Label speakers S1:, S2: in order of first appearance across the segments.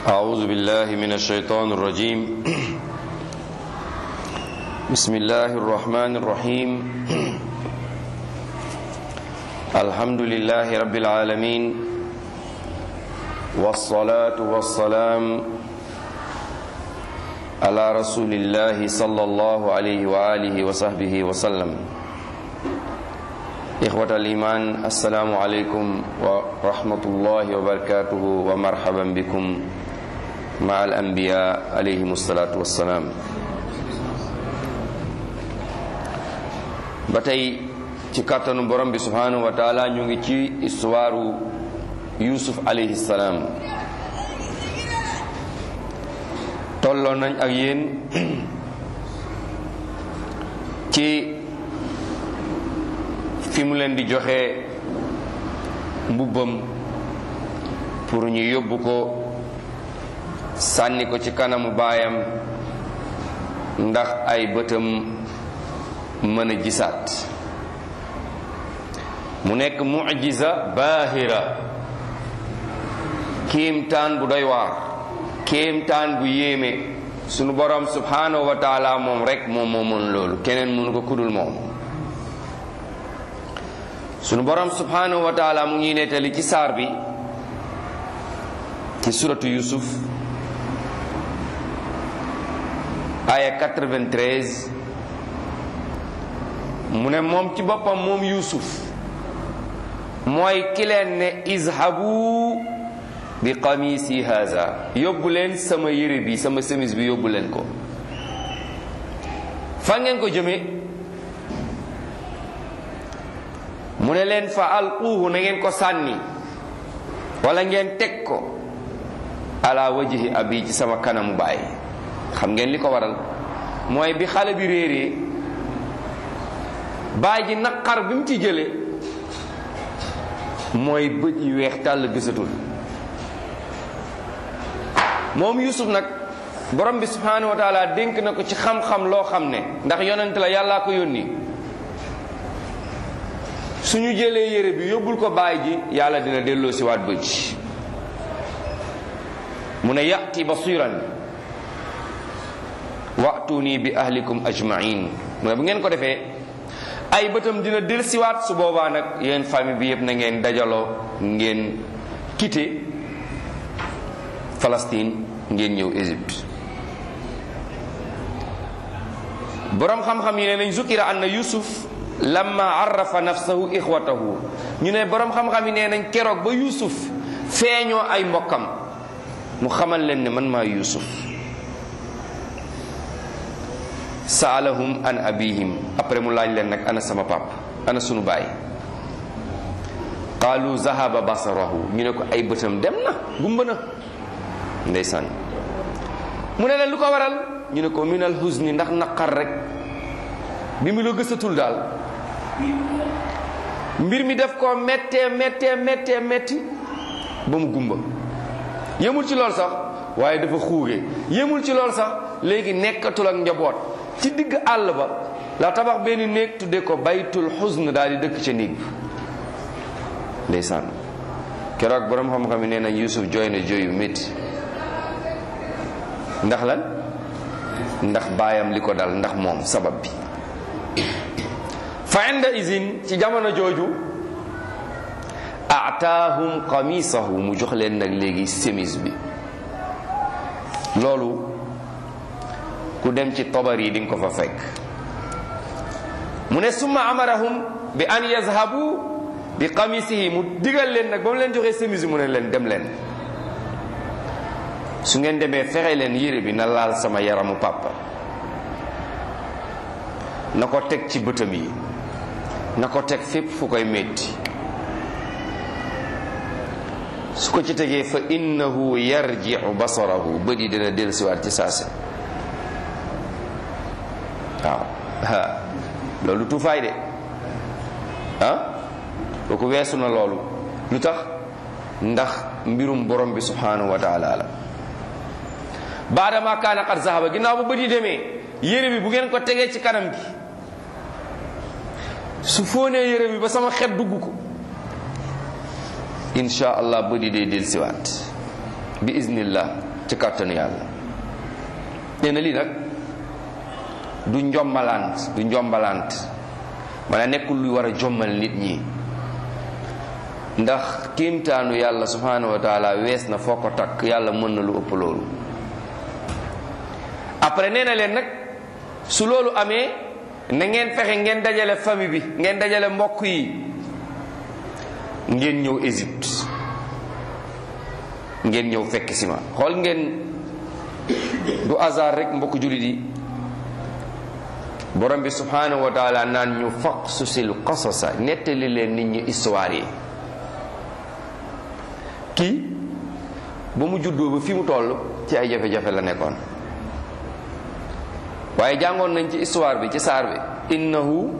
S1: أعوذ بالله من الشيطان الرجيم بسم الله الرحمن الرحيم الحمد لله رب العالمين والصلاة والسلام على رسول الله صلى الله عليه وآله وصحبه وسلم إخوة الإيمان السلام عليكم ورحمة الله وبركاته ومرحبا بكم مع الأنبياء عليهم الصلاة والسلام ba tey ci kàttanu borom bi subhanahu wa taala ñu ngi ci histoire yusuf alayhi salaam tolloo nañ ak yéen ci fi mu leen di joxe mbubbam pour ñu yóbbu ko sànni ko ci kanamu baayam ndax ay bëtam mën a gisaat mu nekk mujiza baahira kéemtaan bu doy waar kéemtaan bu yéeme sunu borom subhanahu wa taala moom rek moom moo mën loolu keneen mënu ko kudul moom sunu borom subhanahu wa taala mu ngi nettali ci saar bi ci suratu yusuf aya 93 mu ne moom ci boppam moom yusuf mooy ki leen ne izhabu bi qamisi haza yóbbu leen sama yére bi sama semis bi yóbbu leen ko fa ngeen ko jëme mu ne leen fa alquuhu na ngeen ko sànni wala ngeen teg ko ala wajhi abi ci sama kanamu baay xam ngeen li ko waral mooy bi xale bi réeree baay ji naqar bi mu ci jële mooy bët yi weex tàll gisatul moom yusuf nag borom bi subhanahu wa taala dénk na ko ci xam-xam loo xam ne ndax yonent la yàllaa ko yónni suñu jëlee yére bi yóbbul ko baay ji yàlla dina delloo si waat bët ji mu ne yati basiran wa'tuni bi ahlikum ajmain mu ne bu ngeen ko defee ay bëtam dina del siwaat su boobaa nag yéen famille bi yëpp na ngeen dajaloo ngeen quitté Palestine ngeen ñëw Égypte boroom xam-xam yi ne nañ zukira anna yusuf lamma arrafa nafsahu ixwatahu ñu ne boroom xam-xam yi nee nañ keroog ba yusuf feeñoo ay mbokkam mu xamal leen ne man maa yusuf saalahum an abihim après mu laaj leen nag ana sama pap ana sunu baay qaalu zahaba basarahu ñu ne ko ay bëtam dem na gumba na ndeysaan mu ne leen lu ko waral ñu ne ko minal huzni ndax naqar rek bi mu la gësatul daal mbir mi def ko méttee méttee méttee métti ba mu gumba yemul ci lool sax waaye dafa xuuge yemul ci lool sax léegi nekkatul ak njaboot ci digg àll ba la tabax benn néeg tudde ko baytul xusn daal di dëkk ca néeg bi ndeysaan keroog borom xam-xam yi nee nañ Yuusuf jooy na jooy yu métti ndax lan ndax baayam li ko dal ndax moom sabab bi fa inda izin ci jamono jooju ataahum qamisahu mu jox leen nag léegi semis bi loolu ku dem ci tobar yi di nga ko fa fekk mu ne summa amarahum bi an yazhabu bi qamisihi mu digal leen nag ba mu leen joxee semis bi mu ne leen dem leen su ngeen demee fexe leen yére bi na laal sama yaramu papa na ko teg ci bëtam yi na ko teg fépp fu koy metti su ko ci tegee fa innahu yarji'u basarahu bët yi dina dellusiwaat ci saase waaw loolu tuufaay de ah kooku weesu na loolu lu tax ndax mbirum borom bi subhanahu wa taala la baadama kaana qad zahaba ginnaaw bu bët yi demee yére bi bu ngeen ko tegee ci kanam gi su fóonee yére bi ba sama xet dugg ko insha allah bët yi day del siwaat bi iznillah ci kàttanu yàlla nee na lii nag du njombalant du njombalant mana nekkul luy war a jommal nit ñi ndax kiimtaanu yàlla subhanahu wa taala wees na foo ko takk yàlla mën na lu ëpp loolu après nee na leen nag su loolu amee na ngeen fexe ngeen dajale famille bi ngeen dajale mbokk yi ngeen ñëw Égypte ngeen ñëw fekk si ma xool ngeen du hasard rek mbokk jullit yi borom bi subhanahu wa taala naan ñu faqsusil qasasa nettali leen nit ñi histoire yi kii ba mu juddoo ba fi mu toll ci ay jafe-jafe la nekkoon waaye jàngoon nañ ci histoire bi ci saar bi innahu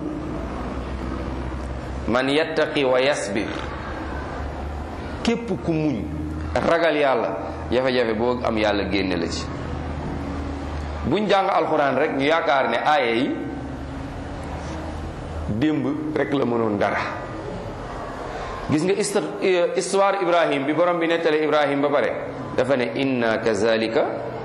S1: man yattaqi wa yasbir képp ku muñ ragal yàlla jafe-jafe boo am yàlla génne la ci buñ jàng alxuraan rek ñu yaakaar ne aaya yi démb rek la mënoon dara gis nga histoire ibrahim bi borom bi nettale ibrahim ba pare dafa ne inna kazalika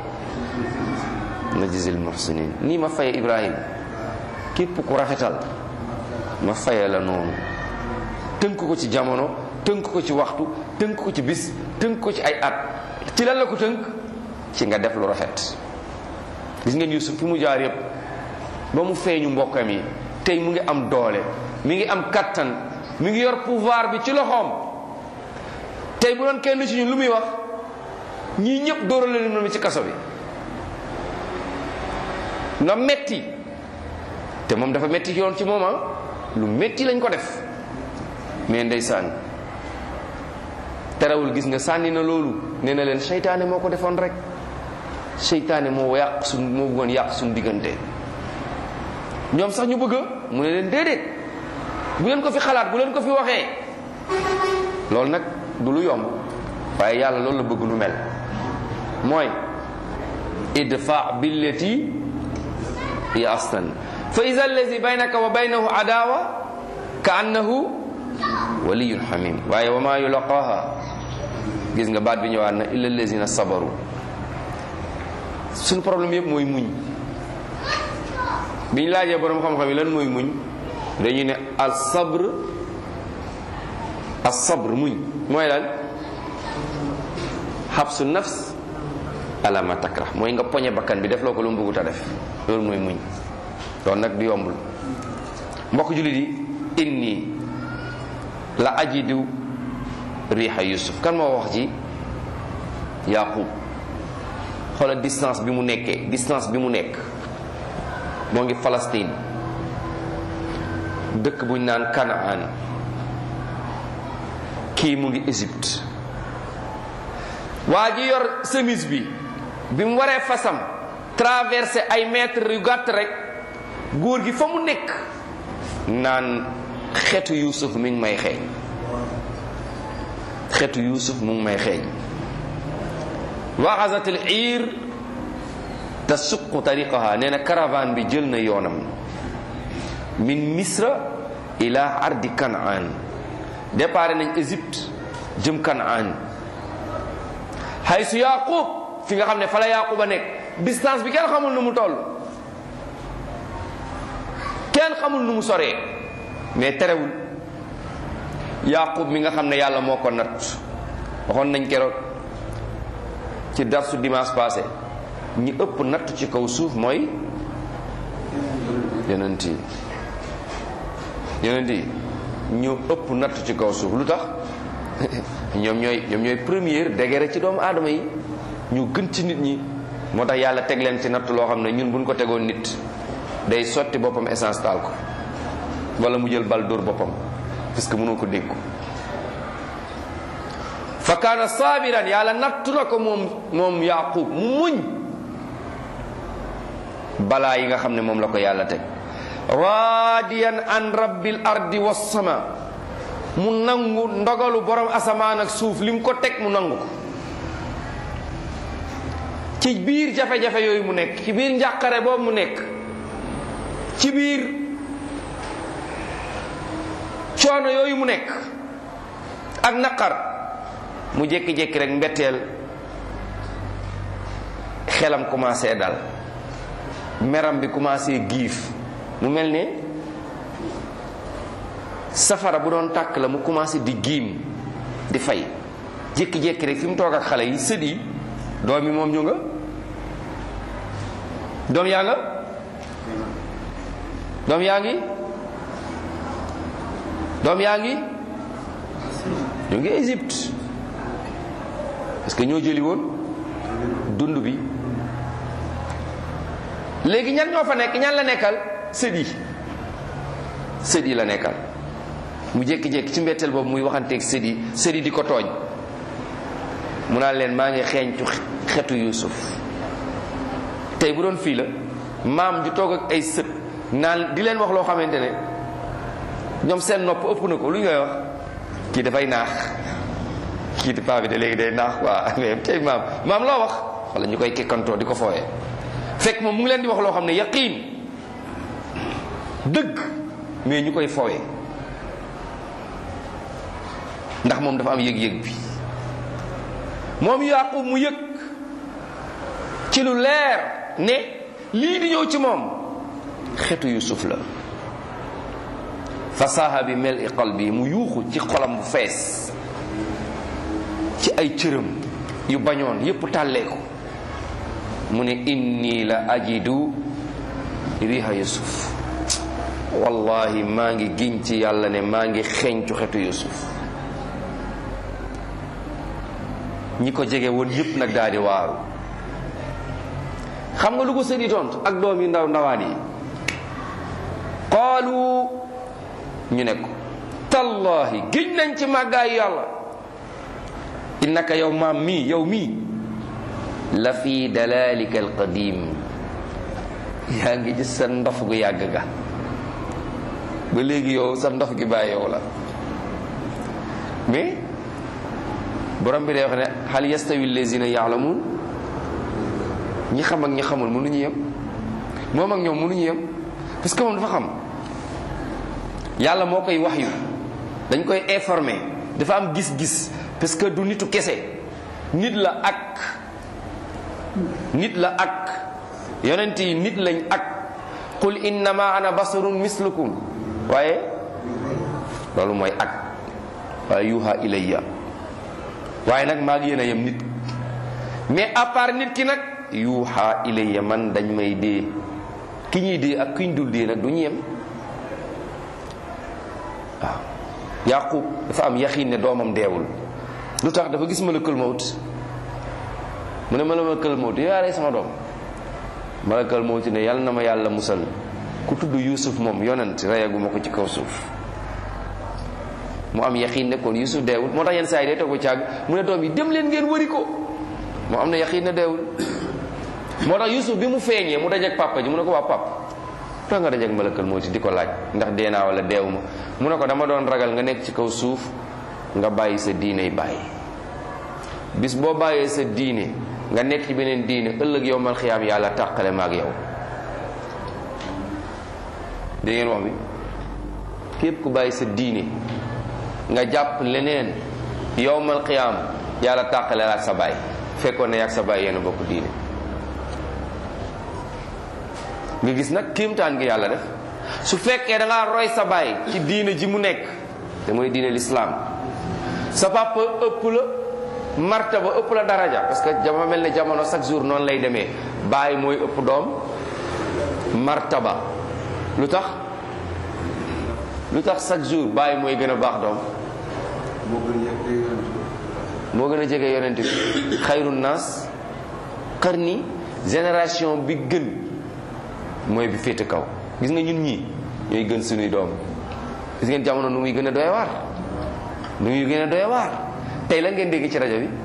S1: najzil muhsinin nii ma faye ibrahim képp ku rafetal ma faye la noonu tënk ko ci jamono tënk ko ci waxtu tënk ko ci bis tënk ko ci ay at ci lan la ko tënk ci nga def lu rafet gis ngeen Yusuf fi mu jaar yépp ba mu feeñu mbokkam yi tey mu ngi am doole mi ngi am kattan mi ngi yor pouvoir bi ci loxoom tey bu doon kenn ci ñun lu muy wax ñii ñëpp dóorale leen mi ci kaso bi na metti te moom dafa metti yoon ci moom lu metti lañ ko def mais ndeysaan terewul gis nga sànni na loolu nee na leen seytaane moo ko defoon rek seytaane moo yàq suñ moo bëggoon yàq suñ diggante ñoom sax ñu bëgg mu ne leen déedéet bu leen ko fi xalaat bu leen ko fi waxee loolu nag du lu yomb waaye yàlla loolu la bëgg nu mel mooy idfa billati hiya ahsan fa ida allazi baynaka wa baynahu adawa ka annahu waliyun hamim waaye wa ma yulaqaha gis nga baat bi ñëwaat na illa allazina sabaru suñu problème yëpp mooy muñ bi ñu laajee borom xam-xam yi lan mooy muñ dañuy ne al sabr al sabr muñ mooy lan xabsu nafs ala ma takrah mooy nga poñe bakkan bi def loo ko lu mu bëggut a def loolu mooy muñ loolu nag du yombul mbokk jullit yi inni la ajidu riixa yusuf kan moo wax ci yaqub xoolal distance bi mu nekkee distance bi mu nekk moo ngi Palestine dëkk buñ naan Kanaan kii mu ngi Égypte waa ji yor chemise bi bi mu waree fasam traversé ay mètres yu gàtt rek góor gi fa mu nekk naan xetu Yuusuf mi ngi may xeeñ xetu Yuusuf mu ngi may xeeñ waxasat al iir tasuqu tariqaha nee na caravane bi jël na yoonam min misra ila ardi kanaan départ nañ Égypte jëm kanaan haysu yaqub fi nga xam ne fa la yaqub a nekk distance bi kenn xamul nu mu toll kenn xamul nu mu soree mais terewul yaqub mi nga xam ne yàlla moo ko natt waxoon nañ keroog ci darsu dimanche passé ñi ëpp natt ci kaw suuf mooy yonent yi yonent yi ñoo ëpp natt ci kaw suuf lu tax ñoom ñooy ñoom ñooy première degré ci doomu aadama yi ñu gën ci nit ñi moo tax yàlla teg leen ci natt loo xam ne ñun buñ ko tegoon nit day sotti boppam essence taal ko wala mu jël bal dóor boppam parce que mënoo ko dégg ko fa kaana saabiran yàlla nattu na ko moom moom yaqub mu muñ balaa yi nga xam ne moom la ko yàlla teg raadiyan an rabbil ardi wassama mu nangu ndogalu borom asamaan ak suuf li mu ko teg mu nangu ko ci biir jafe-jafe yooyu mu nekk ci biir njàqare boobu mu nekk ci biir coono yooyu mu nekk ak naqar mu jékki-jékki rek mbetteel xelam commencé dal meram bi commencé giif mu mel ne safara bu doon tàkk la mu commencé di giim di fay jékki-jékki rek fi mu toog ak xale yi sët yi doom yi moom ñu nga doom yaa nga doom yaa ngi doom yaa ngi ñu ngi Égypte parce que ñoo jëli woon dund bi léegi ñan ñoo fa nekk ñan la nekkal sët yi sët yi la nekkal mu jékki-jékki ci mbetteel boobu muy waxanteeg sët yi sët yi di ko tooñ mu naan leen maa ngi xeeñcu xetu Yuusuf tey bu doon fii la maam ju toog ak ay sët naan di leen wax loo xamante ne ñoom seen nopp ëpp na ko lu ñu koy wax kii dafay naax kii di paa bi de léegi day naax waa mais tey maam maam loo wax wala ñu koy kekkantoo di ko fooyee fekk moom mu ngi leen di wax loo xam ne yaqiin dëgg mais ñu koy fooyee ndax moom dafa am yëg-yëg bi moom Yaaqub mu yëg ci lu leer ne lii di ñëw ci moom xetu Yusuf la fasaaha bi mel i qalbi mu yuuxu ci xolam bu fees ci ay cëram yu bañoon yépp tàlleeku mu ne inni la ajidu riha Yusuf wallahi maa ngi giñ ci yàlla ne maa ngi xeeñcu xetu Yusuf ñi ko jege woon yépp nag daal di waaru xam nga lu ko sëri tontu ak doom yu ndaw ndawaan yi qaalu ñu ne ko tallahi giñ nañ ci màggaayu yàlla innaka yow maam mii yow mii la fi dalalika alqadim yaa ngi gis sa ndof gu yàgg ga ba léegi yow sa ndof gi bàyyi yow la mais borom bi day wax ne hal yastawi allazina yaalamuun ñi xam ak ñi xamul mënuñu yem moom ak ñoom mënuñu yem parce que moom dafa xam yàlla moo koy wax yu dañ koy informer dafa am gis-gis parce que du nitu kese nit la ak nit la ak yonent yi nit lañ ak qul innama ana basarun mislukum waaye loolu mooy ak waaye yuha ilayya waaye nag maa ngi yéen a yem nit mais à part nit ki nag yuuxa ilayya man dañ may dee ki ñuy dee ak ki ñu dul dee nag du ñu yem waaw yaqub dafa am yaxiin ne doomam deewul lu tax dafa gis malakal mawt mu ne malakal mawt yow yaa rey sama doom malakal mawt ne yàlla na ma yàlla musal ku tudd yuusuf moom yonent reyaguma ko ci kaw suuf mu am yaqiin ne kon yusuf deewul moo tax yenn saa yi day toog ba caag mu ne doom yi dem leen ngeen wëri ko moo am na yaqiin ne deewul moo tax yusuf bi mu feeñee mu dajeek papa ji mu ne ko waa papa tax nga dajeek malakal moo ci di ko laaj ndax dee naa wala deewu ma mu ne ko dama doon ragal nga nekk ci kaw suuf nga bàyyi sa diiney bàyyi bis boo bàyyee sa diine nga nekk ci beneen diine ëllëg yow mal xiyaam yàlla tàqale ma ak yow dégg ngeen wax bi képp ku bàyyi sa diine nga jàpp leneen yowmal qiyaam yàlla tàqale la ak sa baay fekkoon ne ak sa baay yéen a bokk diine nga gis nag kéemtaan gi yàlla def su fekkee da ngaa roy sa baay ci diine ji mu nekk te mooy diine lislaam sa papa ëpp la martaba ëpp la daraja parce que dama mel ne jamono chaque jour noonu lay demee baay mooy ëpp doom martaba lu tax lu tax chaque jour bàyyi mooy gën a baax doom moo gën a jege yonent bi xayru naas qarni génération bi gën mooy bi féete kaw gis nga ñun ñii ñooy gën suñuy doom gis ngeen jamono nu muy gën a doy waar nu muy gën a doy waar tey la ngeen dégg ci rajo bi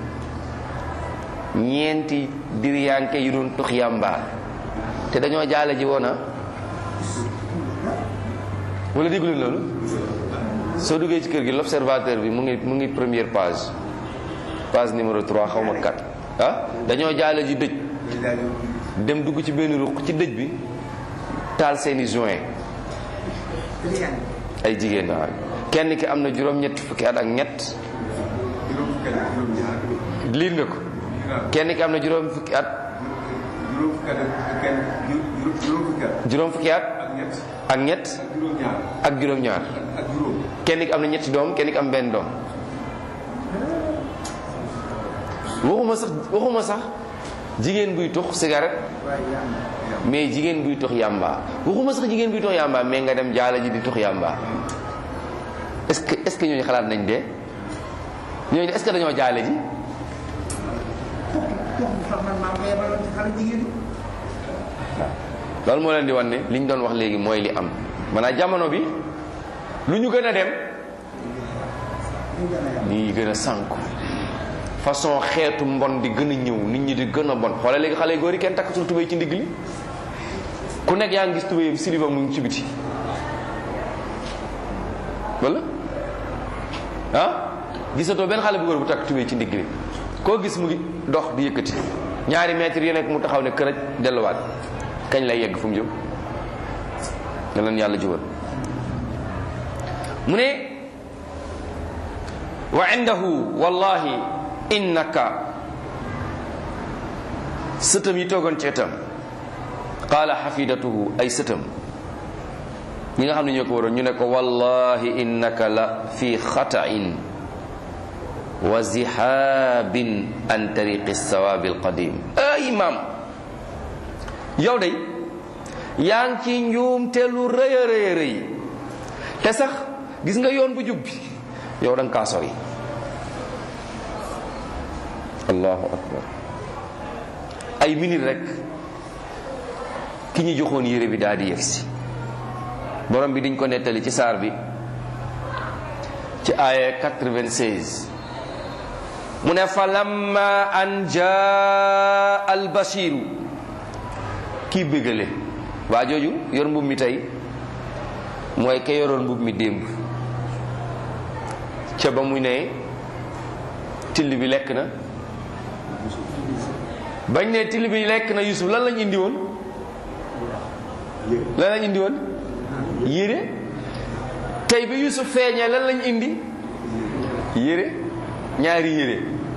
S1: ñeenti diriyànke yu doon tux yàmba te dañoo jaale ji woon wala déglu loolu soo duggee ci kër gi l'observateur bi mu ngi mu ngi première page page numéro 3 xaw ma 4 ah dañoo jaale ji dëj dem dugg ci benn ruq ci dëj bi taal seeni joint ay jigéen waaw kenn ki am na juróom-ñetti fukki at ak ñett liir nga ko kenn ki am na juróom fukki at
S2: juróom fukki at ak kenn ju- juróom fukki at
S1: juróom fukki at
S2: ak ñett
S1: ak ñett
S2: ak juróom-ñaar
S1: ak juróom-ñaar
S2: ak juróom
S1: kenn ki am na ñetti doom kenn ki am benn doom waxuma sax waxuma sax jigéen buy tux cigarette mais jigéen buy tux yàmba waxuma sax jigéen buy tux yàmba mais nga dem jaala ji di tux yàmba est-ce que est-ce que ñooñu xalaat nañ dee ñooñu est-ce que dañoo jaale ji loolu moo leen di wan ne li ñu doon wax léegi mooy li am maanaam jamono bi lu ñu gën a dem ñi gën a sànku façon xeetu mbon di gën a ñëw nit ñi di gën a bon xoolal léegi xale yu góor yi kenn takkatul tubéy ci ndigg li ku nekk yaa ngi gis tubéyam siliba mu ngi ci biti wala ah gisatoo benn xale bu góor bu takk tubéy ci ndigg li koo gis mu ngi dox di yëkkati ñaari mètres yi nekk mu taxaw ne kërëj delluwaat kañ lay yegg fu mu jëm ne leen yàlla jubal mu ne wa indahu wallahi innaka sëtam yi toogoon ci itam qaala xafidatuhu ay sëtam ñi nga xam ne ñoo ko waroon ñu ne ko wallahi innaka la fi xata'in wa zihaabin an tariqi sawaabi alqadim ay imam yow day yaa ngi ci njuumte lu rëy a rëy a rëy te sax gis nga yoon bu jub bi yow da nga kaa sori allahu akbar ay minute rek ki ñu joxoon yére bi daal di yegsi borom bi diñ ko nettali ci saar bi ci aaya 96 mu ne fa lamma an jaa al basiru kii bégale waa jooju yor mbub mi tey mooy ke yoroon mbub mi démb ca ba mu ne till bi lekk na bañ ne till bi lekk na Yusuf lan lañ indi woon lan lañ indi woon yére tey bi Yusuf feeñee lan lañ indi yére ñaari yére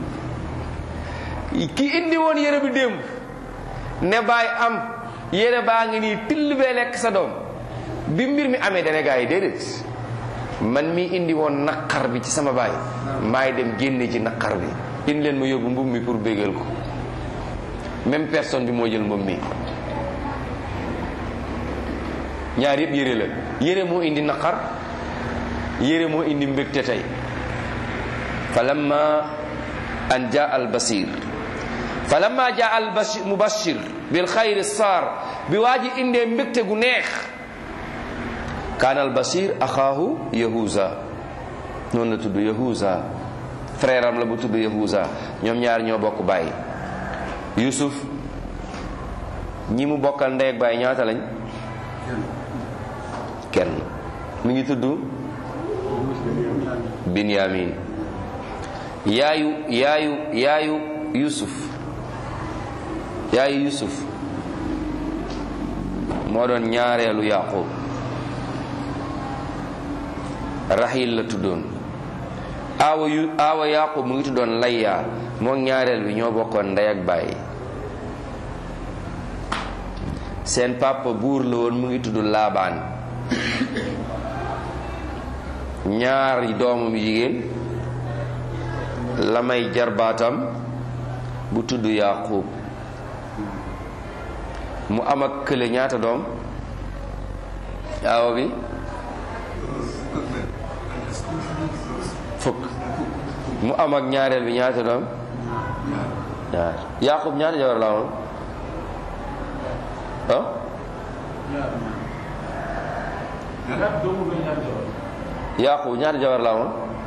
S1: ki indi woon yére bi démb ne baay am yére baa ngi nii till bee lekk sa doom bi mbir mi amee dana gaa yi déedéet man mi indi woon naqar bi ci sama baay maay dem génne ci naqar bi indi leen ma yóbbu mbub mi pour bégal ko même personne bi moo jël mbub mi ñaar yëpp yére la yére moo indi naqar yére moo indi mbégte tey fa lamma an jaa al basir fa lamma jaa al bashir mubashir bil xayri saar bi waa ji indee mbégte gu neex kaana al basir axaahu yahuza noonu la tudd yahuza frère am la bu tudd yahuza ñoom ñaar ñoo bokk bàyyi yusuf ñi mu bokkal ndey ak bàyyi ñaata lañ kenn mi ngi tudd binyamin yaayu yaayu yaayu yusuf yaayu yusuf moo doon ñaareelu yaqub rahil la tuddoon aawa yu aawa yaqub mu ngi tuddoon layya moo ñaareel bi ñoo bokkoon ndey ak bàyyi seen papa buur la woon mu ngi tudd laabaan ñaari doomam jigéen la may jarbaatam bu tudd yaqub mu am ak kële ñaata doom aawa bi fukk mu am ak ñaareel bi ñaata doom ñaar yaqub ñaata jabar la amoon ah yaqub ñaata jabar la amoon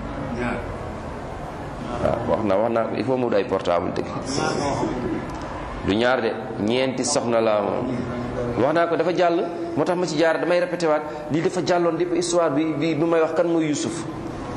S1: waaw wax na wax naa ko il faut mu wut ay portable dëgg du ñaar de ñeenti soxna la amoon wax naa ko dafa jàll moo tax ma ci jaar damay répété waat lii dafa jàlloon depuis histoire bi bi bi may wax kan mooy Yusuf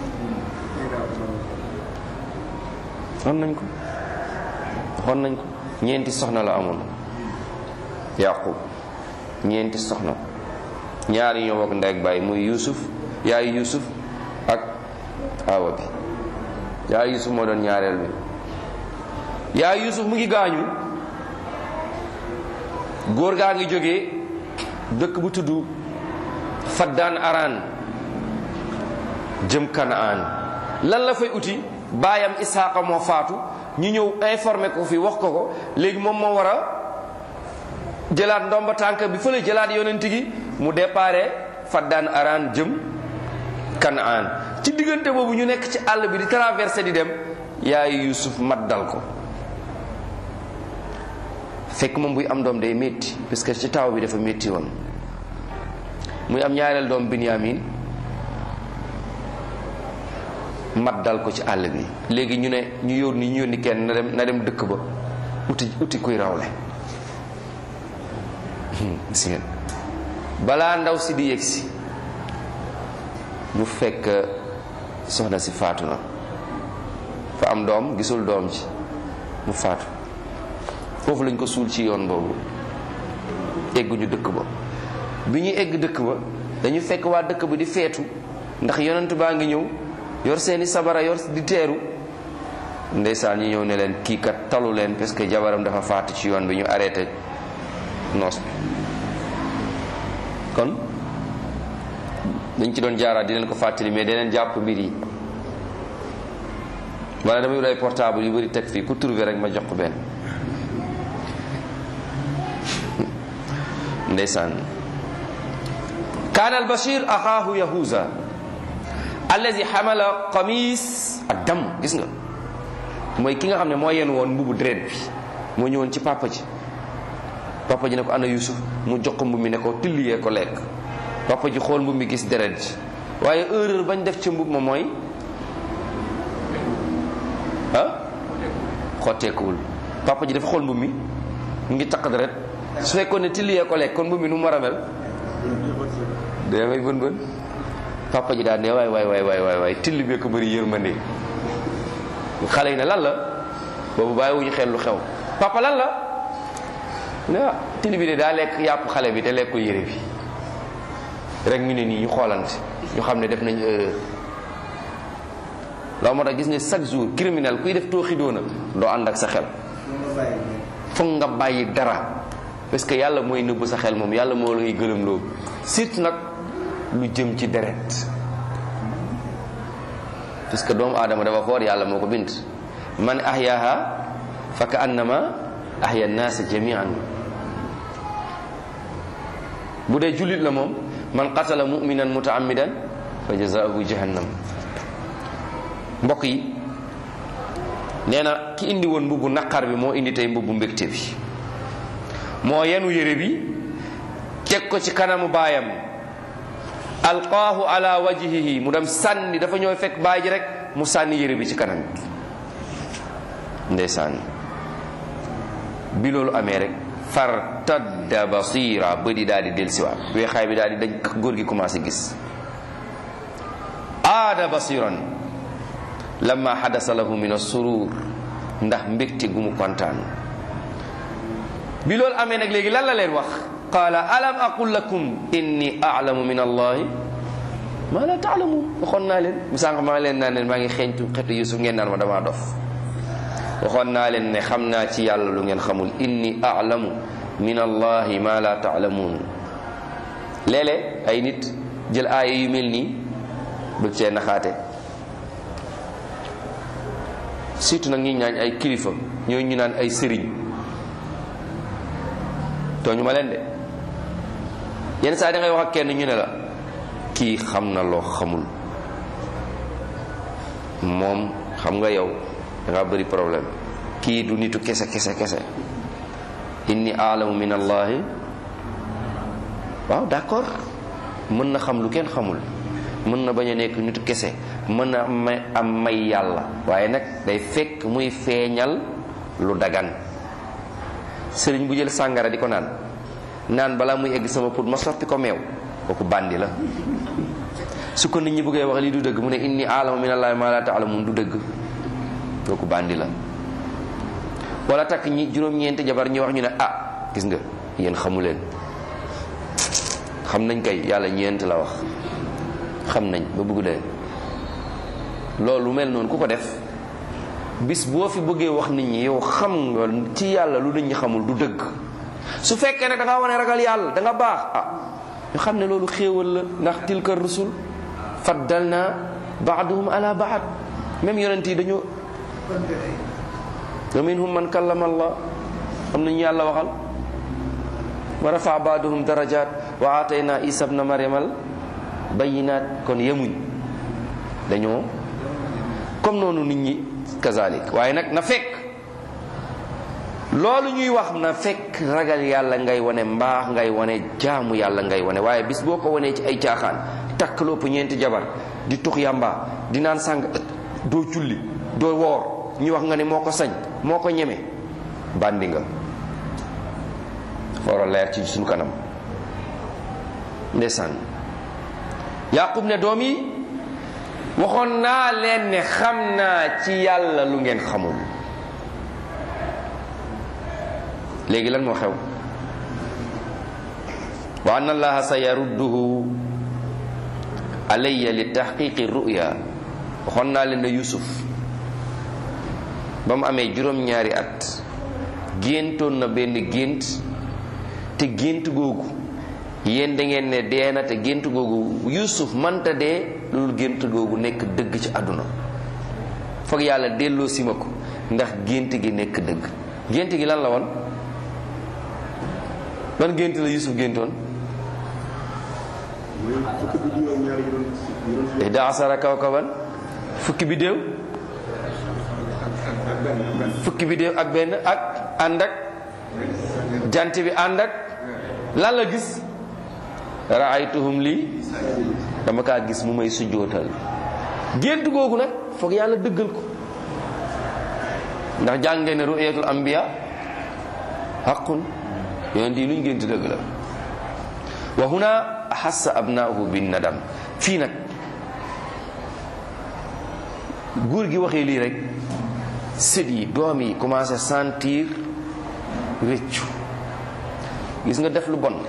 S1: waxoon nañ ko waxoon nañ ko ñeenti soxna la amoon yaqub ñeenti soxna ñaari ñoo bokk ndey ak baay muy yusuf yaayu yusuf ak awa bi yaayu yusuf moo doon ñaareel bi yaayu yusuf mu ngi gaañu góor gaa ngi jógee dëkk bu tudd faddaan araan jëm kanaan lan la fay uti baayam isaaqa moo faatu ñu ñëw informé ko fi wax ko ko léegi moom moo war a jëlaat ndomba tànk bi fële jëlaat yonent gi mu déparé faddaan araan jëm kanaan ci diggante boobu ñu nekk ci àll bi di traversé di dem yaayu yusuf mat dal ko fekk moom buy am doom day métti parce que ci taw bi dafa métti woon muy am ñaareel doom binyamin mat dal ko ci àll bi léegi ñu ne ñu yónni ñu yónni kenn na dem na dem dëkk ba uti uti kuy rawle gis ngeen balaa ndaw si di yegsi mu fekk soxna si faatu na fa am doom gisul doom ji mu faatu foofu lañ ko suul ci yoon boobu egguñu dëkk ba bi ñuy egg dëkk ba dañu fekk waa dëkk ba di feetu ndax yonent baa ngi ñëw yor seeni sabara yor di teeru ndeysaan ñu ñëw ne leen kii kat talu leen parce que jabaram dafa faatu ci yoon bi ñu arrêté noos bi kon dañ ci doon jaaraat di leen ko fàttali mais daneen jàpp mbir yi wala damay wut ay portable yu bëri teg fii ku trouvé rek ma jox ko benn ndeysaan kaana albashir axaahu yahuza allazi xamala qamis ak dam gis nga mooy ki nga xam ne moo yenn woon mbubu deret bi moo ñëwoon ci papa ji papa ji ne ko ana yusuf mu jox ko mbub mi ne ko tilliyee ko lekk papa ji xool mbub mi gis deret ji waaye erreur bañ def ci mbub ma mooy ah xotteekuwul papa ji dafa xool mbub mi mu ngi taq deret su fekkoon ne tilliyee ko lekk kon mbub mi nu mu war a mel da ngay bën bën papa ji daal ne waay waay waay waay waay waay till bee ko bëri yërmande xale yi ne lan la boobu bàyyiwuñu xel lu xew papa lan la ne ah till bi de daa lekk yàpp xale bi te lekkul yére bi rek ñu ne nii ñu xoolante ñu xam ne def nañ erreur loolu moo tax gis nga chaque jour criminel kuy def tooxi doona doo ànd ak sa xel foog nga bàyyi dara parce que yàlla mooy nëbb sa xel moom yàlla moo lay gëlëm loo surtout nag lu jëm ci deret parce que doomu aadama dafa foor yàlla moo ko bind man ahyaha fa ka annama ahya naasa jamian bu dee jullit la moom man qatala muminan mutaamidan fa jazaahu jahannam mbokk yi nee na ki indi woon mbubbu naqar bi moo indi tey mbubbu mbégte bi moo yenu yére bi teg ko ci kanamu baayam alqaahu ala wajhihi mu dem sànni dafa ñëw fekk baay ji rek mu sànni yére bi ci kanam ndeysaan bi loolu amee rek fartadda basira bëdi daal di delsiwaat weexaay bi daal di dañ góor gi commencé gis aada basiran lamma xadasa lahu min assurur ndax mbégte gu mu kontaan bi loolu amee nag léegi lan la leen wax qaala alam aqul lakum inni alamu min allahi ma la taalamuun waxoon naa leen bu sànq maa leen naan leen maa ngi xeeñtu xetu yusuf ngeen naan ma damaa dof waxoon naa leen ne xam naa ci yàlla lu ngeen xamul inni alamu min allahi ma la taalamuun léeg-léeg ay nit jël aaya yu mel nii bëgg cee naxaate surtout nag ñi ñaañ ay kilifa ñooy ñu naan ay sëriñ tooñu ma leen de yenn saa da ngay wax ak kenn ñu ne la kii xam na loo xamul moom xam nga yow da nga bëri problème kii du nitu kese kese kese inni alamu min allahi waaw d'accord mën na xam lu kenn xamul mën na bañ a nekk nitu kese mën na may am may yàlla waaye nag day fekk muy feeñal lu dagan sëriñ bu jël sàngara di ko naan naan balaa muy egg sama put ma soppi ko meew kooku bandi la su ko nit ñi bëggee wax lii du dëgg mu ne inni alamu min allahi ma la taalamun du dëgg kooku bandi la wala takk ñi juróom-ñeenti jabar ñu wax ñu ne ah gis nga yéen xamu leen xam nañ kay yàlla ñeent la wax xam nañ ba bëgg dee loolu mel noonu ku ko def bis boo fi bëggee wax nit ñi yow xam nga ci yàlla lu nit ñi xamul du dëgg su fekkee nag da nga wane ragal yàlla da nga baax ah ñu xam ne loolu xéewal la ndax tilka rusul faddalna baaduhum ala baad même yonent yi dañoo wa minhum man kallama allah am nañu yàlla waxal wa rafa baaduhum darajat wa atayna isa bna mariamal bayinat kon yemuñ dañoo comme noonu nit ñi kazalik waaye nag na fekk loolu ñuy wax na fekk ragal yàlla ngay wane mbaax ngay wane jaamu yàlla ngay wane waaye bis boo ko wanee ci ay caaxaan takk lopp ñeenti jabar di tux yàmba di naan sàng doo julli doo woor ñu wax nga ne moo ko sañ moo ko ñeme bandi nga war a leer ci suñu kanam ndeysaan yaqub ne doom yi waxoon naa leen ne xam naa ci yàlla lu ngeen xamul léegi lan moo xew wa anna allaha sa yarudduhu alayya li taxqiqi ruya waxoon naa leen ne yusuf ba mu amee juróom-ñaari at géntoon na benn gént te gént googu yéen da ngeen ne dee na te gént googu yusuf manta dee loolu gént googu nekk dëgg ci àdduna foog yàlla delloo si ma ko ndax gént gi nekk dëgg gént gi lan la woon ban gént la yusuf géntoon ihda asara kawkaban fukki bidéew fukki bidéew ak benn ak ànd ak jant bi ànd ak lan la gis raaytuhum lii dama kaa gis mu may sujjootal gént googu nag foog yàlla dëggal ko ndax jàngee ne ru'yatul anbiya haqqun yonent yi luñ gént dëgg la wa huna ahassa abnaahu bin nadam fii nag góor gi waxee lii rek sët yi doom yi commencé sentir rëccu gis nga def lu bon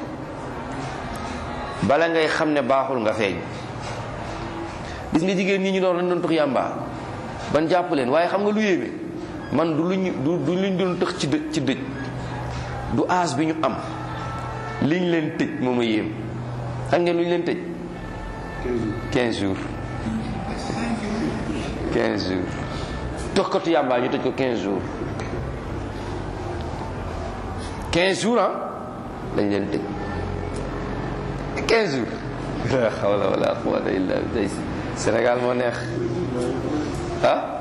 S1: bala ngay xam ne baaxul nga feeñ gis nga jigéen ñi ñu doon lañ doon tux yàmba ban jàpp leen waaye xam nga lu yéeme man du luñ du du luñ doon tëx ci dëj ci dëj du âge bi ñu am liñ leen tëj moom a yéem xam ngeen lu ñu leen tëj 15 jours 15 jours toxkatu yàmbaa ñu tëj ko 15 jours 15 jours ah lañ leen tëj 15 jours la hawla wala quwwata illa billah Sénégal moo neex ah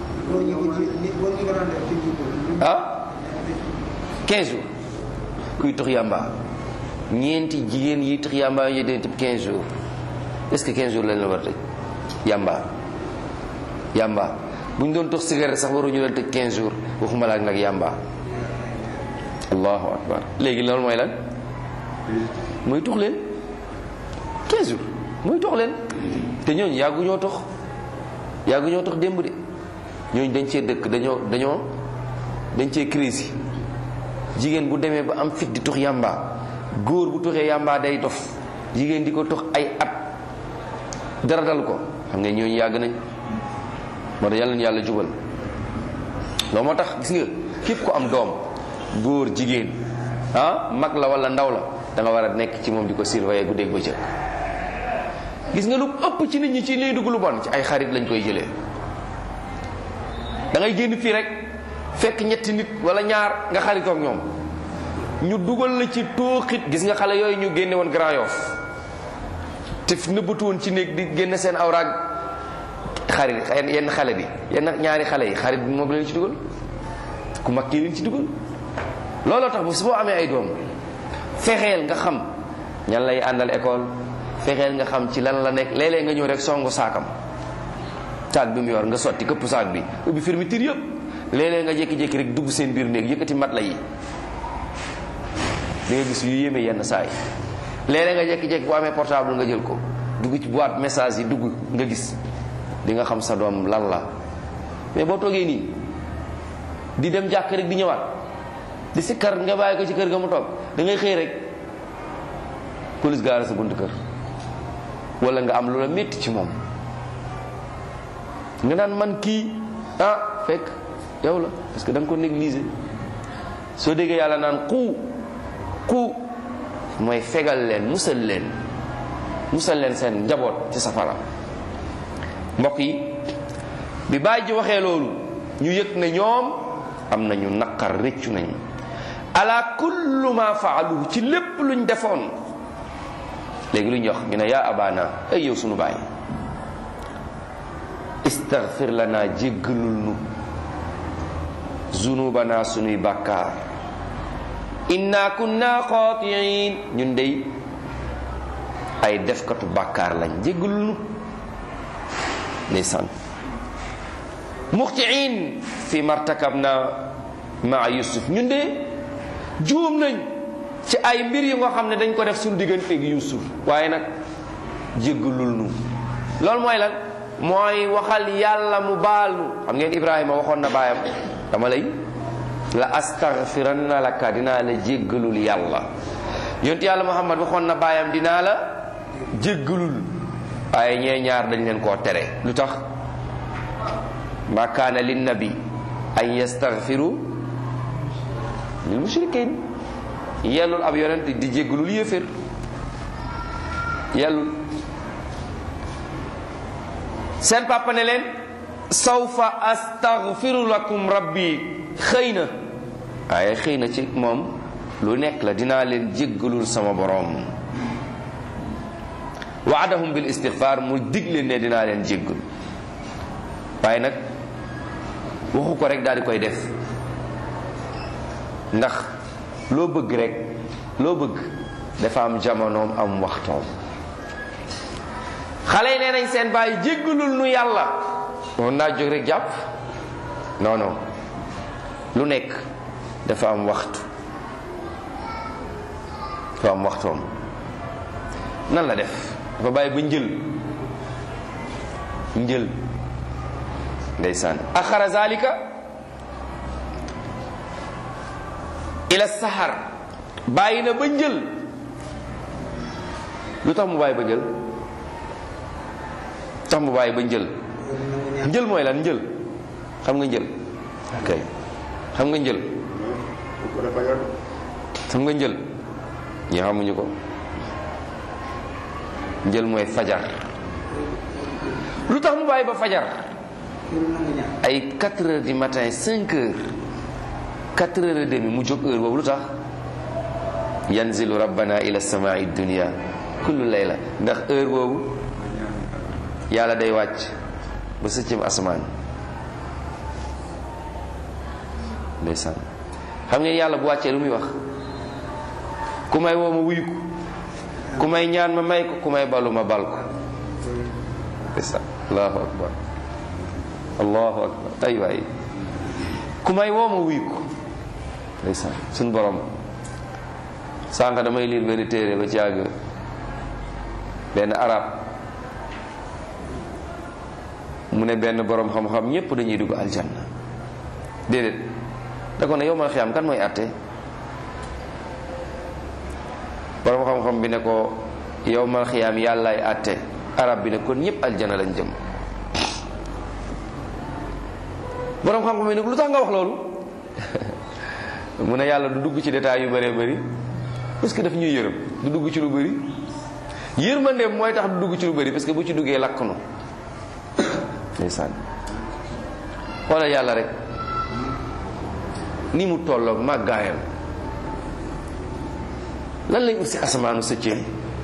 S1: ah 15 jours kuy tox yàmba ñeenti jigéen yi tox yàmba yi deen tëb 15 jours est-ce que 15 jours lañ la war a tëj yàmba yàmba bu ñu doon tox cigarette sax waruñu leen tëj 15 jours waxuma la ak nag yàmba allahu akbar léegi loolu mooy lan mooy tux leen 15 jours mooy tox leen te ñooñu yàggu ñoo tox yàggu ñoo tox démb de ñooñu dañ cee dëkk dañoo dañoo dañ cee crise jigéen bu demee ba am fit di tux yàmba góor bu tuxee yàmba day dof jigéen di ko tux ay at dara dal ko xam nga ñooñu yàgg nañ moo tax yàlla na yàlla jubal loolu moo tax gis nga képp ku am doom góor jigéen ah mag la wala ndaw la da nga war a nekk ci moom di ko surveiller guddeeg bëccëg gis nga lu ëpp ci nit ñi ci lay dugg lu bon ci ay xarit lañ koy jëlee da ngay génn fii rek fekk ñetti nit wala ñaar nga xaritoo ak ñoom ñu dugal la ci tooxit gis nga xale yooyu ñu génne woon Grand Yoff te nëbbatu woon ci néeg di génne seen awraag xarit yenn xale bi yenn ñaari xale yi xarit bi moom la leen ci dugal ku mag kii leen ci dugal looloo tax bu su boo amee ay doom fexeel nga xam ñan lay àndal école fexeel nga xam ci lan la nekk léeg-léeg nga ñëw rek songu saakam saak bi mu yor nga sotti këpp saak bi ubbi fermeture yëpp léeg-léeg nga jékki-jékki rek dugg seen biir néeg yëkkati mat la yi di nga gis yu yéeme yenn saa yi léeg-léeg nga jékki-jékki bu amee portable nga jël ko dugg ci boîte message yi dugg nga gis di nga xam sa doom lan la mais boo toogee nii di dem jàkk rek di ñëwaat di sikkar nga bàyyi ko ci kër ga mu toog da ngay xëy rek police gaara sa bunt kër wala nga am lu la métti ci moom nga naan man kii ah fekk yow la parce que da nga ko négliger soo déggee yàlla naan xuu ku mooy fegal leen musal leen musal leen seen njaboot ci safara mbokk yi bi baay ji waxee loolu ñu yëg ne ñoom am nañu naqar rëccu nañu ala kullu ma faaluhu ci lépp luñ defoon léegi lu ñu wax ñu ne yaa abana ay yow sunu baay istaghfir lana jéggalul nu zunubana sunuy bàkkaar inna kunna xaatiin ñun dey ay defkatu bàkkaar lañ jéggalul nu ndeysaan muxtiin fi martakabna maa yusuf ñun de juum nañ ci ay mbir yu nga xam ne dañ ko def suñu diggante gi yusuf waaye nag jéggalul nu loolu mooy lan mooy waxal yàlla mu baal nu xam ngeen ibrahima waxoon na baayam dama lay la astaghfiranna laka dinaa la jéggalul yàlla yonent yàlla muhammad waxoon na baayam dinaa la jéggalul waaye ñee ñaar dañ leen koo tere lu tax ma kaana linnabi an yastaghfiru lil mushrikin yellul ab yonent di jéggalul yéefér yellul seen papa ne leen sawfa astaghfiru lakum rabbi xëy na waaye xëy na ci moom lu nekk la dinaa leen jéggalul sama borom waadahum bil istighfar mu dig leen ne dinaa leen jéggal waaye nag waxu ko rek daal di koy def ndax loo bëgg rek loo bëgg dafa am jamonoom am waxtoom xale yi nee nañ seen bàyyi jéggalul nu yàlla moom naa jóg rek jàpp non non lu nekk dafa am waxtu dafa am waxtoom nan la def dafa bàyyi ba njël njël ndeysaan axara zalika ila sahar bàyyi na ba njël lu tax mu bàyyi ba njël tax mu bàyyi ba njël njël mooy lan njël xam nga njël ok xam nga njël xam nga njël ñi xamuñu ko njël mooy fajar lu tax mu bàyyi ba fajar ay 4 heures du matin 5 heures 4 heures et demi mu jóg heure boobu lu tax yanzilu rabbana ila samai dunia kullu layla ndax heure boobu yàlla day wàcc ba sëccëm asamaan ndeysaan xam ngeen yàlla bu wàccee lu muy wax ku may woo ma wuyu ko ku may ñaan ma may ko ku may balu ma bal ko ndeysaan allahu akbar allahu akbar ay waay ku may woo ma wuyu ko ndeysaan suñ borom sànq damay liir benn téere ba ci àgg benn arab mu ne benn borom xam-xam ñépp dañuy dugg aljanna déedéet da ko ne yow mal xiyaam kan mooy àtte borom xam-xam bi ne ko yow mal xiyaam yàllaay àtte arab bi ne kon ñépp aljanna lañ jëm borom xam-xam bi ne lu tax nga wax loolu mu ne yàlla du dugg ci détails yu bëree bëri parce que daf ñuy yërëm du dugg ci lu bëri yërmandeem mooy tax du dugg ci lu bëri parce que bu ci duggee lakk nu ndeysaan xoolal yàlla rek ni mu tolloog màggaayam lan lay ut si asamaanu sëccee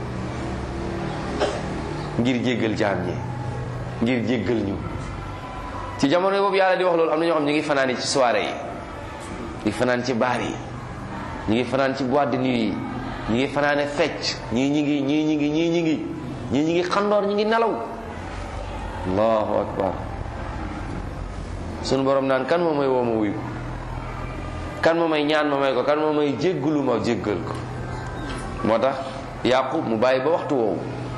S1: ngir jéggal jaam ñi ngir jéggal ñu ci jamono boobu yàlla di wax loolu am na ñoo xam ñu ngi fanaan yi ci soirée yi ñu fanaan ci baar yi ñu ngi fanaan ci boîte de nuit yi ñu ngi fanaane fecc ñii ñi ngi ñii ñi ngi ñii ñi ngi ñii ñi ngi xandoor ñi ngi nelaw allahu akbar sunu borom naan kan moo may woo ma wuyu kan moo may ñaan ma may ko kan moo may jéggalu ma jéggal ko moo tax yaqub mu bàyyi ba waxtu woowu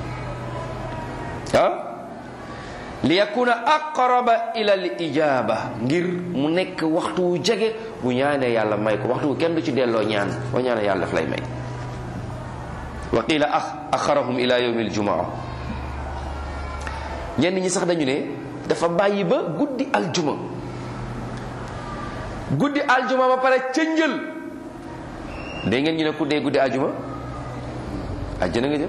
S1: ah li yakuna aqraba ila al ijaba ngir mu nekk waxtu wu jege bu ñaanee yàlla may ko waxtu wu kenn du ci delloo ñaan boo ñaanee yàlla daf lay may wa qila axarahum ila yawmi aljumaa ñenn ñi sax dañu ne dafa bàyyi ba guddi aljuma guddi aljuma ba pare ca njël dégg ngeen ñu ne ku dee guddi ajuma àjjana nga jëm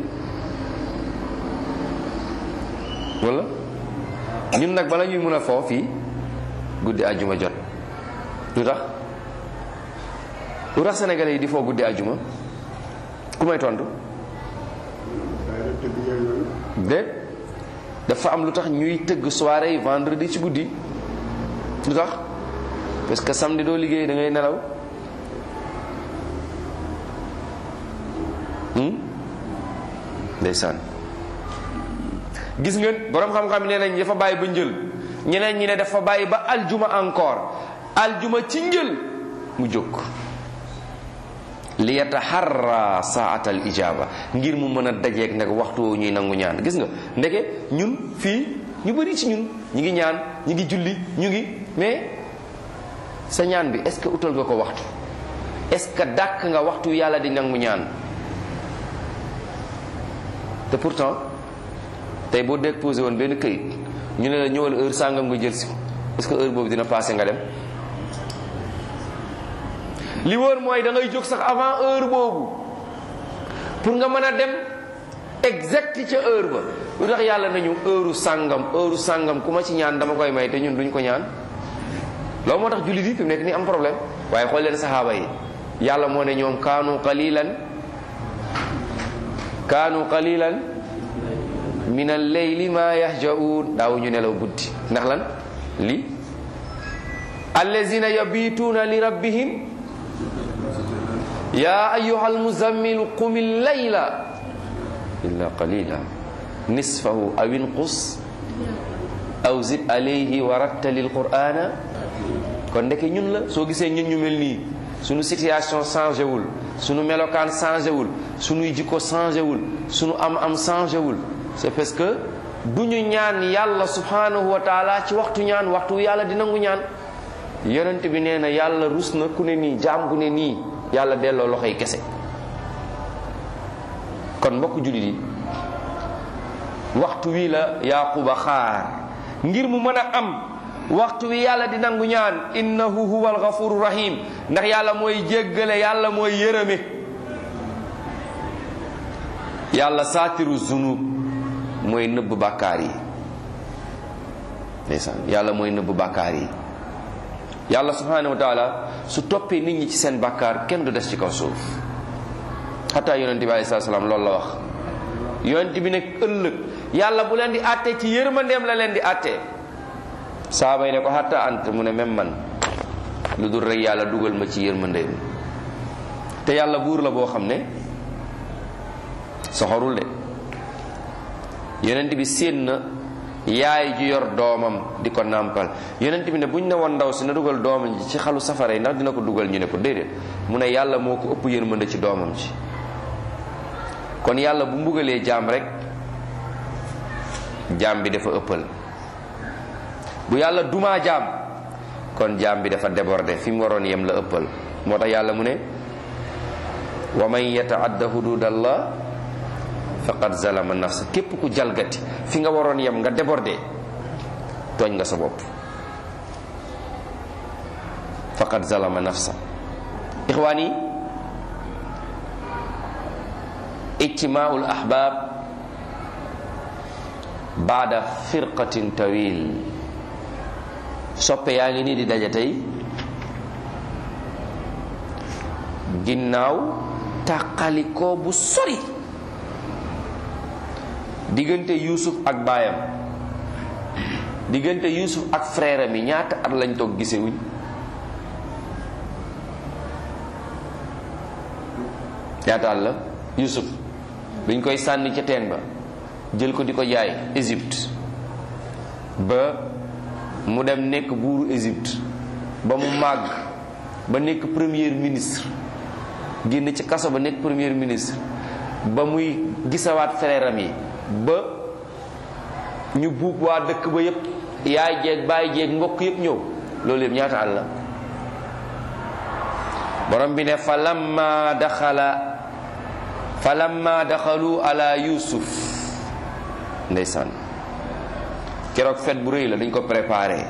S1: wala ñun nag bala ñuy mun a foo fii guddi ajuma jot lu tax lu tax sénégalais yi di foo guddi ajuma ku may tontu déet dafa am lu tax ñuy tëgg soirée yi vendredi ci guddi lu tax parce que samedi doo liggéey da ngay nelaw ndeysaan gis ngeen borom xam-xam nee nañ dafa bàyyi ba njël ñeneen ñi ne dafa bàyyi ba aljuma encore aljuma ci njël mu jóg li yataharra saat al ijaba ngir mu mën a dajeeg nag waxtu woowu ñuy nangu ñaan gis nga ndeke ñun fii ñu bëri ci ñun ñu ngi ñaan ñu ngi julli ñu ngi mais sa ñaan bi est-ce que utal nga ko waxtu est-ce que dàkk nga waxtu yàlla di nangu ñaan te pourtant tey boo déposé woon benn këyit ñu ne la ñëwal heure sàngam nga jël si est-ce que heure boobu dina passé nga dem li wóor mooy da ngay jóg sax avant heure boobu pour nga mën a dem exact ca heure ba lu tax yàlla nañu heure sàngam heure sàngam ku ma ci ñaan dama koy may te ñun duñ ko ñaan loolu moo tax jullit yi fi mu nekk nii am problème waaye xool leen saxaaba yi yàlla moo ne ñoom kaanu qalilan kaanu qalilan min al-layli ma yahjaun daaw ñu nelaw guddi ndax lan li allazina yabituuna li rabbihim ya ayuha almuzammilu qum al-layla illa qalila nisfahu aw inqus aw zid alayhi wa rattali al-qur'ana kon ndeke ñun la soo gisee ñun ñu mel nii sunu situation changé wul sunu melokaan changé wul sunuy jikko changé wul sunu am-am changé wul c'est parce que du ñu ñaan yàlla subhanahu wa taala ci waxtu ñaan waxtu yàlla di nangu ñaan yonent bi nee na yàlla rus na ku ne nii jaam gu ne nii yàlla delloo loxoy kese kon mbokk jullit yi waxtu wi la yaquba xaar ngir mu mën a am waxtu wi yàlla di nangu ñaan innahu huwa alghafuru rahim ndax yàlla mooy jéggale yàlla mooy yërëme yàlla saatiru zunub mooy nëbb bàkkaar yi ndeysaan yàlla mooy nëbb bàkkaar yi yàlla subhanahu wa taala su toppee nit ñi ci seen bàkkaar kenn du des ci kaw suuf xataa yonent bi alayhi salaam loolu la wax yonent bi nag ëllëg yàlla bu leen di àttee ci yërmandeem la leen di àttee saaba yi ne ko xatta ant mu ne même man lu dul rek yàlla dugal ma ci yërmandeem te yàlla buur la boo xam ne soxorul de yonent bi séen na yaay ju yor doomam di ko nàmpal yonent bi ne buñ ne woon ndaw si na dugal doomam ji ci xalu safara yi ndax dina ko dugal ñu ne ko déedéet mu ne yàlla moo ko ëpp yërmande ci doomam ji kon yàlla bu mbugalee jaam rek jaam bi dafa ëppal bu yàlla dumaa jaam kon jaam bi dafa débordé fi mu waroon yem la ëppal moo tax yàlla mu ne wa man yataadda hududallah faqad zalama nafsa képp ku jalgati fi nga waroon yem nga débordé tooñ nga sa bopp faqad zalama nafsa ixwaan yi ijtimaul ahbab baada firqatin tawil soppe yaa ngi nii di daje tey ginnaaw tàqalikoo bu sori diggante Yuusuf ak baayam diggante Yuusuf ak frère am yi ñaata at lañ toog gisewuñ ñaata at la Yuusuf biñ koy sànni ca teen ba jël ko di ko jaay Égypte ba mu dem nekk buuru Égypte ba mu màgg ba nekk premier ministre génn ci kaso ba nekk premier ministre ba muy gisawaat frère am yi ba ñu buub waa dëkk ba yépp yaay jeeg baay jeeg mbokk yépp ñëw loolu yépp ñaata at la borom bi ne fa lamma daxala fa lamma daxalu ala yusuf ndeysaan keroog fet bu rëy la dañ ko préparé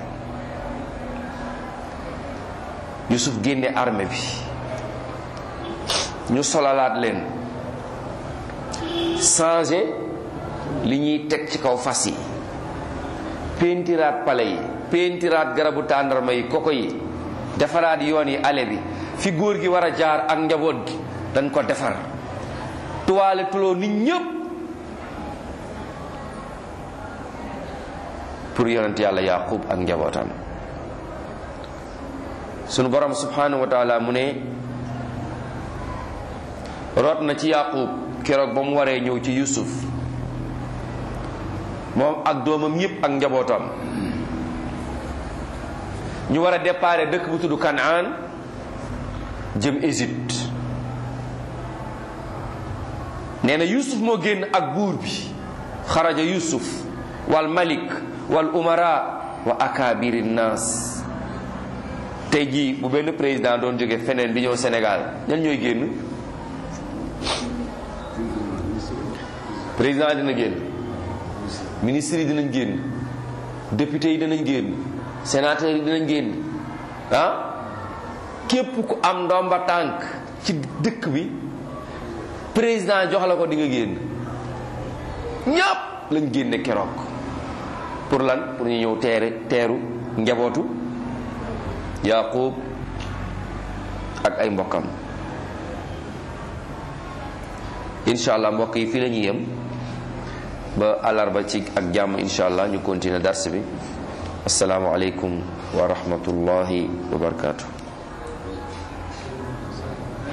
S1: yusuf génne armée bi ñu solalaat leen changé li ñuy teg ci kaw fas yi peentiraat pale yi peentiraat garabu tàndarma yi koko yi defaraat yoon yi ale bi fi góor gi war a jaar ak njaboot gi dañ ko defar tuwaale tuloo nit ñépp pour yonent yàlla yaqub ak njabootam sunu borom subhanahu wa taala mu ne root na ci yaqub keroog ba mu waree ñëw ci yusuf moom ak doomam yépp ak njabootam ñu war a déparé dëkk bu tudd Kanaan jëm Égypte nee na Yusuf moo génn ak buur bi xaraja Yusuf wal malik wal umara wa akabiri naas tey jii bu benn président doon jóge feneen di ñëw Sénégal ñan ñooy génn président dina génn ministre yi dinañ génn député yi dinañ génn sénateur yi dinañ génn ah képp ku am ndomba tànk ci dëkk bi président jox la ko di nga génn ñépp lañ génne keroog pour lan pour ñu ñëw teere teeru njabootu yaqub ak ay mbokkam incha allah mbokk yi fii la ñuy yem ba àllarba ci ak jàmm incha allah ñu continuer dars bi asalaamu aleykum wa rahmatullahi wa barakatuh